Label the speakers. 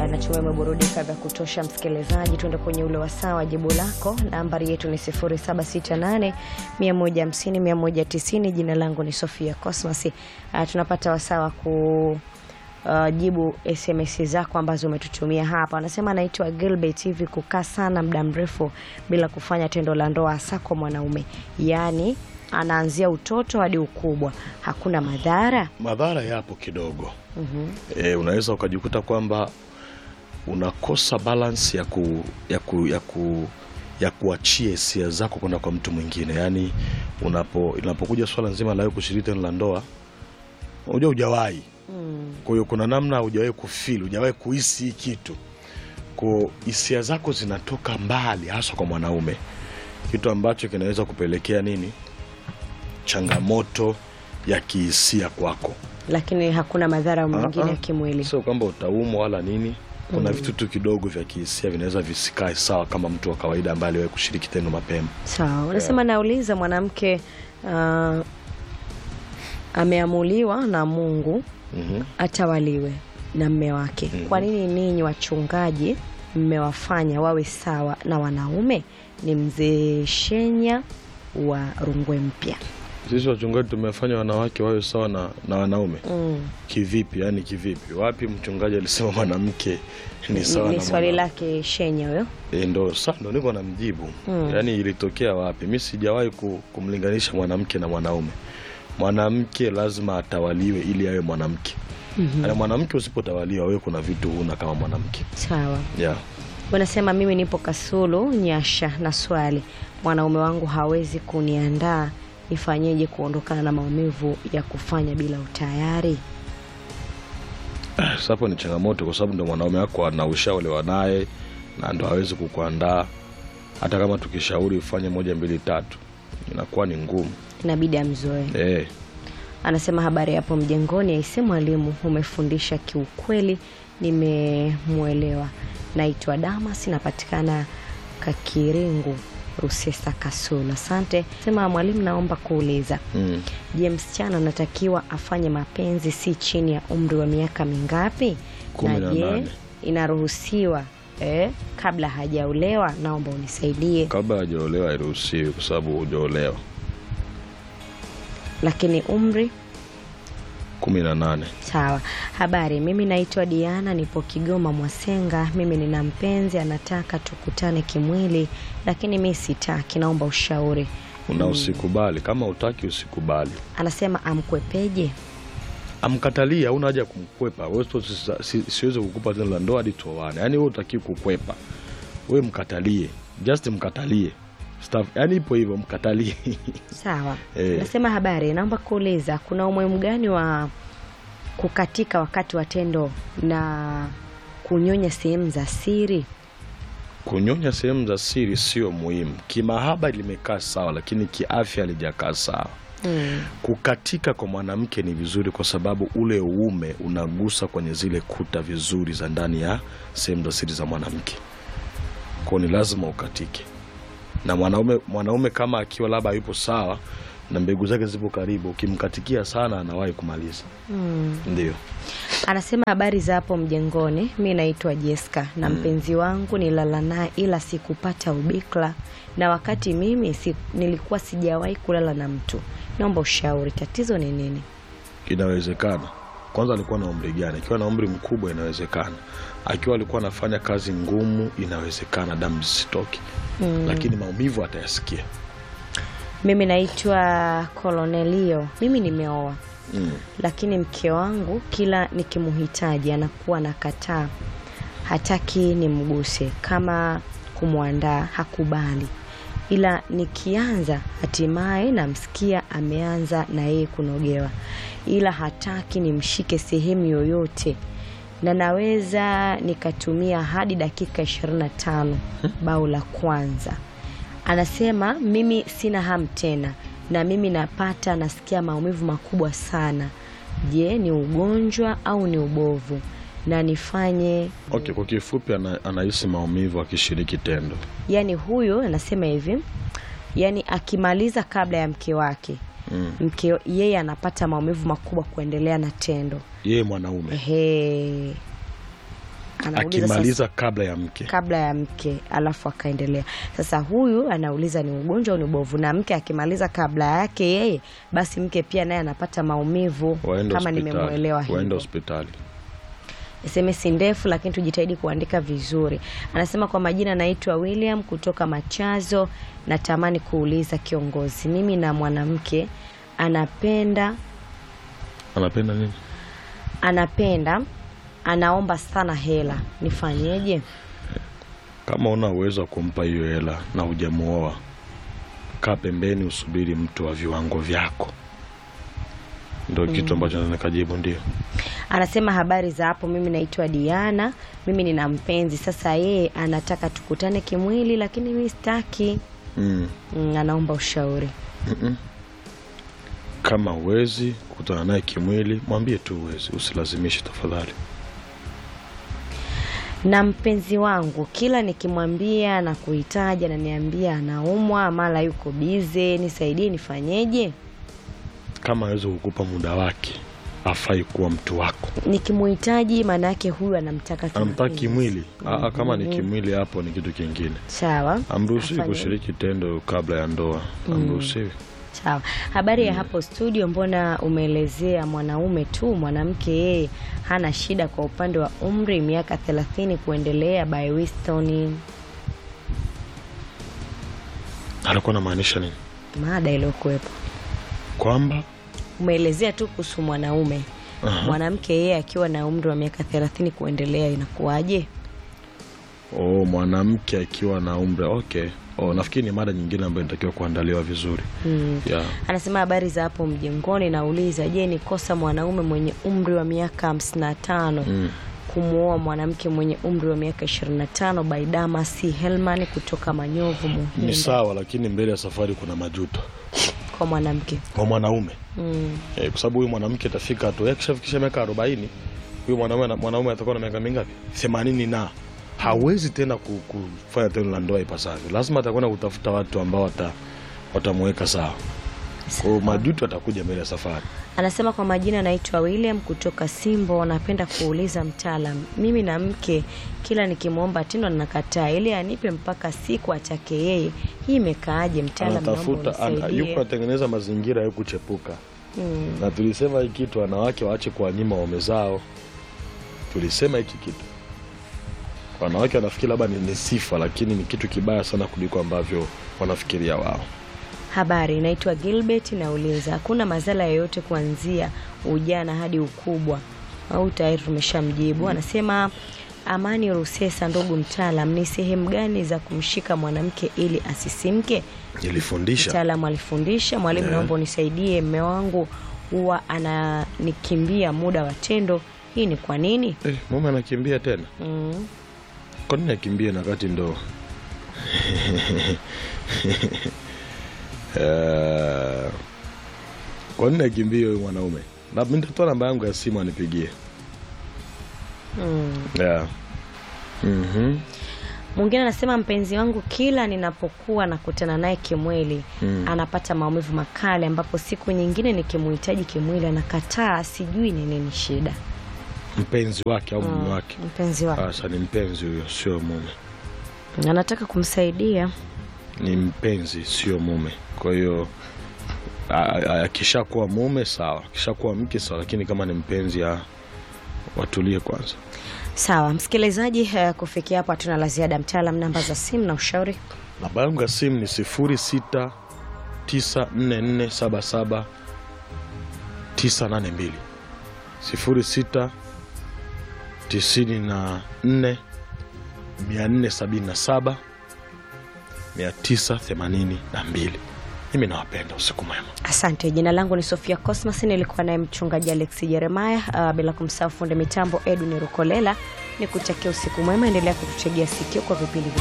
Speaker 1: natumai umeburudika vya kutosha msikilizaji. Tuende kwenye ule wasaa wa jibu lako. Nambari yetu ni 0768 150 190. Jina langu ni Sofia Cosmas. Uh, tunapata wasaa wa ku Uh, jibu SMS zako ambazo umetutumia hapa. Anasema anaitwa Gilbert. Hivi kukaa sana muda mrefu bila kufanya tendo la ndoa hasa kwa mwanaume, yaani anaanzia utoto hadi ukubwa, hakuna madhara?
Speaker 2: Madhara yapo kidogo.
Speaker 1: Mhm.
Speaker 2: E, unaweza ukajikuta kwamba unakosa balance ya ku, ya ku, ya ku, ya kuachia hisia zako kwenda kwa mtu mwingine. Yaani unapo inapokuja swala nzima la wewe kushiriki tendo la ndoa, unajua hujawahi.
Speaker 1: Mm.
Speaker 2: Kwa hiyo kuna namna hujawahi kufeel, hujawahi kuhisi hii kitu. Kwa hisia zako zinatoka mbali hasa kwa mwanaume. Kitu ambacho kinaweza kupelekea nini? Changamoto ya kihisia kwako.
Speaker 1: Lakini hakuna madhara mengine
Speaker 2: Ah,
Speaker 1: ya
Speaker 2: ah.
Speaker 1: kimwili.
Speaker 2: Sio kwamba utaumwa wala nini. Kuna vitu tu kidogo vya kihisia vinaweza visikae sawa kama mtu wa kawaida ambaye aliwahi kushiriki tendo mapema.
Speaker 1: Sawa, unasema nauliza mwanamke uh, ameamuliwa na Mungu
Speaker 2: Mhm.
Speaker 1: atawaliwe na mme wake.
Speaker 2: Mhm.
Speaker 1: Kwa nini ninyi wachungaji mmewafanya wawe sawa na wanaume? Ni mzee Shenya wa Rungwe Mpya.
Speaker 2: Sisi wachungaji tumefanya wanawake wawe sawa na, na wanaume
Speaker 1: Mm.
Speaker 2: kivipi? Yani kivipi? Wapi mchungaji alisema mwanamke ni sawa
Speaker 1: Ni
Speaker 2: na
Speaker 1: swali
Speaker 2: mwanaume?
Speaker 1: lake Shenya huyo.
Speaker 2: E, ndo sa ndo niko na mjibu
Speaker 1: Mm.
Speaker 2: yaani ilitokea wapi? Mi sijawahi ku, kumlinganisha mwanamke na mwanaume. Mwanamke lazima atawaliwe ili awe mwanamke.
Speaker 1: Mhm.
Speaker 2: Na mwanamke usipotawaliwa, wewe kuna vitu huna kama mwanamke
Speaker 1: Sawa.
Speaker 2: yeah.
Speaker 1: Wanasema mimi nipo Kasulu Nyasha na swali, mwanaume wangu hawezi kuniandaa, nifanyeje kuondokana na maumivu ya kufanya bila utayari?
Speaker 2: Sasa hapo ni changamoto, kwa sababu ndo mwanaume wako ana ushaolewa naye na ndo hawezi kukuandaa. Hata kama tukishauri ufanye moja mbili tatu, inakuwa ni ngumu
Speaker 1: Inabidi amzoe.
Speaker 2: eh.
Speaker 1: Anasema habari hapo mjengoni, aise mwalimu, umefundisha kiukweli, nimemwelewa. Naitwa Damas, napatikana Kakiringu, Rusesa, Kasulu. Asante. Sema mwalimu, naomba kuuliza,
Speaker 2: mm.
Speaker 1: je, msichana anatakiwa afanye mapenzi si chini ya umri wa miaka mingapi?
Speaker 2: Kumi na
Speaker 1: je
Speaker 2: nane.
Speaker 1: inaruhusiwa eh, kabla hajaolewa? Naomba unisaidie.
Speaker 2: Kabla hajaolewa hairuhusiwi, kwa sababu hujaolewa.
Speaker 1: Lakini umri
Speaker 2: kumi na nane.
Speaker 1: Sawa. Habari, mimi naitwa Diana, nipo Kigoma Mwasenga. Mimi nina mpenzi anataka tukutane kimwili, lakini mi sitaki, naomba ushauri.
Speaker 2: Una usikubali, kama utaki usikubali,
Speaker 1: Anasema amkwepeje?
Speaker 2: amkatalia. Hauna haja ya kumkwepa wewe. si- si- Siwezi kukupa tendo la ndoa hadi tuoane. Yani wewe utaki kukwepa, wewe mkatalie, just mkatalie Staff, yani ipo hivyo, mkatalie
Speaker 1: Sawa.
Speaker 2: Eh.
Speaker 1: Anasema habari, naomba kuuliza kuna umuhimu gani wa kukatika wakati wa tendo na kunyonya sehemu za siri?
Speaker 2: Kunyonya sehemu za siri sio muhimu. Kimahaba limekaa sawa, lakini kiafya halijakaa sawa.
Speaker 1: Mm.
Speaker 2: Kukatika kwa mwanamke ni vizuri, kwa sababu ule uume unagusa kwenye zile kuta vizuri za ndani ya sehemu za siri za mwanamke, kwao ni lazima ukatike. Na mwanaume mwanaume kama akiwa labda yupo sawa na mbegu zake zipo karibu, ukimkatikia sana anawahi kumaliza.
Speaker 1: Mm.
Speaker 2: Ndio
Speaker 1: Anasema habari za hapo mjengoni, mi naitwa Jeska na mpenzi wangu nilala naye ila sikupata ubikra, na wakati mimi si, nilikuwa sijawahi kulala na mtu. Naomba ushauri, tatizo ni nini?
Speaker 2: inawezekana. Kwanza alikuwa na umri gani? Akiwa na umri mkubwa inawezekana. Akiwa alikuwa anafanya kazi ngumu inawezekana damu zisitoke,
Speaker 1: Mm.
Speaker 2: lakini maumivu atayasikia.
Speaker 1: Mimi naitwa Kolonelio, mimi nimeoa
Speaker 2: Mm.
Speaker 1: lakini mke wangu kila nikimhitaji anakuwa nakataa, hataki nimguse, kama kumwandaa hakubali, ila nikianza hatimaye namsikia ameanza na yeye kunogewa, ila hataki nimshike sehemu yoyote, na naweza nikatumia hadi dakika 25 bao la kwanza. Anasema mimi sina hamu tena, na mimi napata nasikia maumivu makubwa sana. Je, ni ugonjwa au ni ubovu? Na nifanye
Speaker 2: Okay, kwa kifupi ana, anahisi maumivu akishiriki tendo.
Speaker 1: yani, huyu anasema hivi, yani akimaliza kabla ya mke wake
Speaker 2: Mm.
Speaker 1: mke yeye anapata maumivu makubwa kuendelea na tendo.
Speaker 2: Yeye mwanaume
Speaker 1: Ehe, anauliza sasa-
Speaker 2: akimaliza kabla ya mke
Speaker 1: kabla ya mke alafu akaendelea sasa huyu anauliza ni ugonjwa au ni ubovu na mke akimaliza kabla yake yeye basi mke pia naye anapata maumivu
Speaker 2: waende
Speaker 1: kama
Speaker 2: hospitali
Speaker 1: nimemwelewa
Speaker 2: waende
Speaker 1: hivyo
Speaker 2: hospitali
Speaker 1: sms ndefu lakini tujitahidi kuandika vizuri anasema kwa majina naitwa william kutoka machazo natamani kuuliza kiongozi mimi na mwanamke anapenda
Speaker 2: anapenda nini
Speaker 1: anapenda anaomba sana hela nifanyeje
Speaker 2: kama una uwezo wa kumpa hiyo hela na hujamuoa kaa pembeni usubiri mtu wa viwango vyako ndo kitu ambacho naweza nikajibu ndio
Speaker 1: anasema habari za hapo mimi naitwa diana mimi nina mpenzi sasa yeye anataka tukutane kimwili lakini mi sitaki
Speaker 2: mm.
Speaker 1: mm, anaomba ushauri
Speaker 2: kama uwezi kukutana naye kimwili mwambie tu uwezi usilazimishe tafadhali
Speaker 1: na mpenzi wangu kila nikimwambia na kuhitaji ananiambia anaumwa mara yuko bize nisaidie nifanyeje
Speaker 2: kama awezi kukupa muda wake afai kuwa mtu wako
Speaker 1: nikimuhitaji maana yake huyu anamtaka
Speaker 2: anamtaka
Speaker 1: kimapenzi.
Speaker 2: kimwili Aa, kama ni kimwili hapo ni kitu kingine
Speaker 1: sawa
Speaker 2: amruhusiwi
Speaker 1: Afanye-
Speaker 2: kushiriki tendo kabla ya ndoa amruhusiwi
Speaker 1: sawa habari ya hapo studio mbona umeelezea mwanaume tu mwanamke yeye hana shida kwa upande wa umri miaka thelathini kuendelea by Winston
Speaker 2: alikuwa anamaanisha nini
Speaker 1: mada iliyokuwepo
Speaker 2: kwamba
Speaker 1: umeelezea tu kuhusu mwanaume
Speaker 2: Aha.
Speaker 1: mwanamke yeye akiwa na umri wa miaka thelathini kuendelea inakuwaje
Speaker 2: oh, mwanamke akiwa na umri okay oh, nafikiri ni mada nyingine ambayo inatakiwa kuandaliwa vizuri
Speaker 1: mm.
Speaker 2: yeah.
Speaker 1: anasema habari za hapo mjengoni nauliza je ni kosa mwanaume mwenye umri wa miaka hamsini na tano
Speaker 2: mm.
Speaker 1: kumwoa mwanamke mwenye umri wa miaka 25 baidama c helman kutoka manyovu
Speaker 2: ni
Speaker 1: muhinda
Speaker 2: sawa lakini mbele ya safari kuna majuto
Speaker 1: kwa mwanamke
Speaker 2: kwa mwanaume
Speaker 1: mm.
Speaker 2: eh, kwa sababu huyu mwanamke atafika tu akishafikisha miaka arobaini huyu mwanaume mwanaume atakuwa na miaka mingapi themanini na hawezi tena ku- kufanya tendo la ndoa ipasavyo lazima atakwenda kutafuta watu ambao wata watamuweka sawa kwa hiyo majuto atakuja mbele ya safari
Speaker 1: anasema kwa majina anaitwa william kutoka simbo napenda kuuliza mtaalam mimi na mke kila nikimwomba tendo nakataa ili anipe mpaka siku atake yeye hii imekaaje mtaalam naomba
Speaker 2: anatafuta ana,
Speaker 1: unisaidie.
Speaker 2: yuko atengeneza mazingira ya kuchepuka
Speaker 1: mm.
Speaker 2: na tulisema hii kitu wanawake waache kuwanyima waume zao tulisema hiki kitu wanawake wanafikiri labda ni, ni sifa lakini ni kitu kibaya sana kuliko ambavyo wanafikiria wao
Speaker 1: habari naitwa gilbert nauliza hakuna madhara yoyote kuanzia ujana hadi ukubwa au tayari tumeshamjibu anasema amani rusesa ndugu mtaalam ni sehemu gani za kumshika mwanamke ili asisimke
Speaker 2: nilifundisha
Speaker 1: mtaalamu alifundisha mwalimu
Speaker 2: Yeah.
Speaker 1: naomba unisaidie mme wangu huwa ananikimbia muda wa tendo hii ni kwa nini
Speaker 2: eh, mume anakimbia tena
Speaker 1: mm.
Speaker 2: kwa nini akimbie na kati ndo Eh, kwa nini akimbie huyu mwanaume Na mi nitatoa namba yangu ya simu anipigie
Speaker 1: Mm.
Speaker 2: yeah. mm-hmm.
Speaker 1: mwingine anasema mpenzi wangu kila ninapokuwa nakutana naye kimwili
Speaker 2: Mm.
Speaker 1: anapata maumivu makali ambapo siku nyingine nikimuhitaji kimwili anakataa sijui ni nini shida
Speaker 2: mpenzi wake au mume wake
Speaker 1: mpenzi wake
Speaker 2: sasa ni mpenzi huyo sio mume
Speaker 1: anataka kumsaidia
Speaker 2: ni mpenzi sio mume kwa hiyo a- a- akishakuwa mume sawa akishakuwa mke sawa lakini kama ni mpenzi a- watulie kwanza
Speaker 1: sawa msikilizaji uh, kufikia hapo hatuna la ziada mtaalam namba za simu na ushauri
Speaker 2: namba yangu ya simu ni sifuri sita tisa nne nne saba saba tisa nane mbili sifuri sita tisini na nne mia nne sabini na saba mia tisa themanini na mbili mimi nawapenda usiku mwema
Speaker 1: asante jina langu ni sofia cosmas nilikuwa naye mchungaji alex jeremaya uh, bila kumsahau funde mitambo edwin rukolela ni kutakia usiku mwema endelea kututegea sikio kwa vipindi